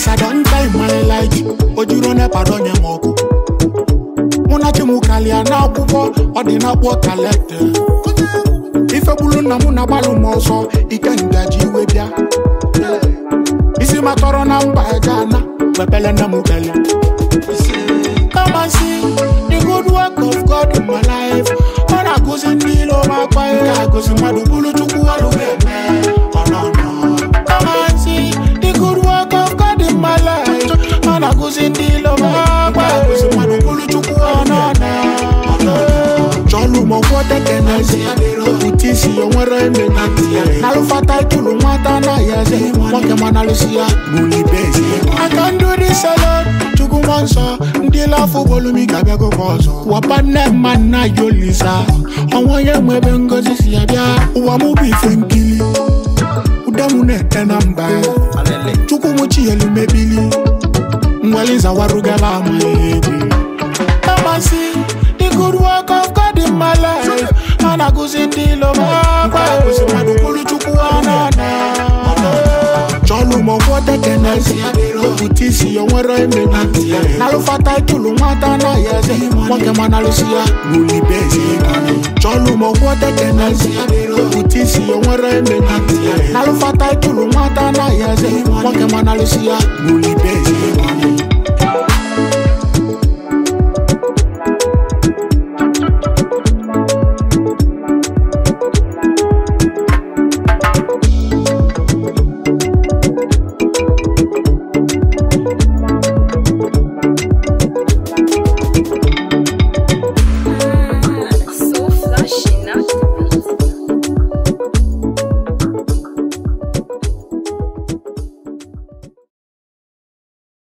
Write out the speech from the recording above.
Since I don't time my life, ojuro nepa donye m ọkụ. Mụ na chi m kalịa n'akwụkwọ, ọ dị n'akwụkwọ kalete. Ifegbulu nna m na-agbalụ m ọsọ, ike ngaji iwe bịa. Isi matọrọ na mba Ghana, wepele nne m bele. Come and see the good work of God in my life. Ọ na-agụzi ndị ilo m akwa ihe agụzi mmadụ bụrụ chukwu ọrụ ga-eme. Ọ nọ nọ. Come and see the good work of God in my life. Ọ na-agụzi ndị ilo m akwa ihe agụzi mmadụ bụrụ chukwu ọ nọ nọ. Ọ nọ nọ. Chọlụ m ọgwọ tekenezi Okwute isi ya nwere eme na ntị ya N'alụfa taịtụlụ nwata anaghị eze Nwoke ma n'alụsị ya Bulibe ezi I can do this alone Chukwu nwa nsọ Ndị lafụ bolumi ka bịagokwa ọzọ Wapa nne mma nna ya olisa Ọnwa onye nwe ebe ngozi si ya bịa Ụwa mụ bụ ife nkili Ude mụ na-ete na mba Chukwu mụ chi elu mebili Nwere zawarugala amaghị egwu Amasi, the good work of God in my life. And I go sing the love of God. I go sing my dukulu chuku anana. Cholu mo wote kenesi Okutisi yo nwere eme na ntị ya N'alụfa taịtụlụ nwata na ya eze Nwoke ma n'alụsị ya Buli bezi Cholu mo wote kenesi Okutisi yo nwere eme na ntị ya N'alụfa taịtụlụ nwata na ya eze Nwoke ma n'alụsị ya Buli bezi